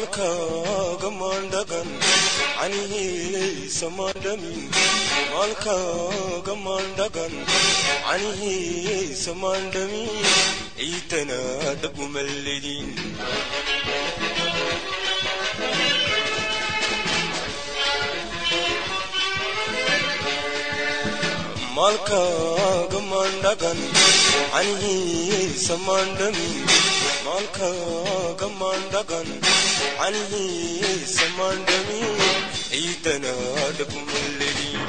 maalkaaga maandhagan canihiisa maandhamin maalkaaga maandhagan canihiisa maandhamin ciidana dhabumalledin maalkaaga maandhagan canihiisa maandhamin maalkaaga maandhagan canihiisa maandhamin ciidana dhabumalledin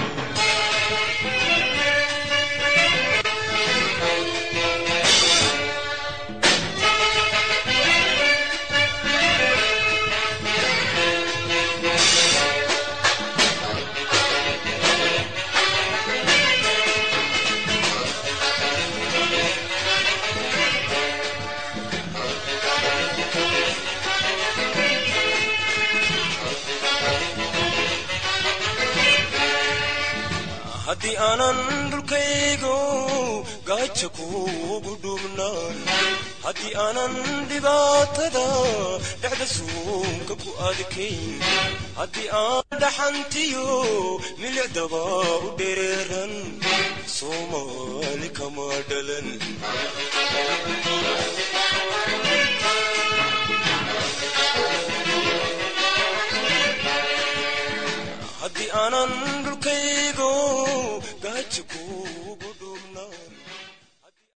haddii aanan dhulkaygo gaaja kuugu dhuubnaan haddii aanan dhibaatada dhexda suunka ku adkayn haddii aan dhaxantiyo milicdaba u dhereeran soomaali kama dhalan haddii aanan dhulkaygo gaaja ku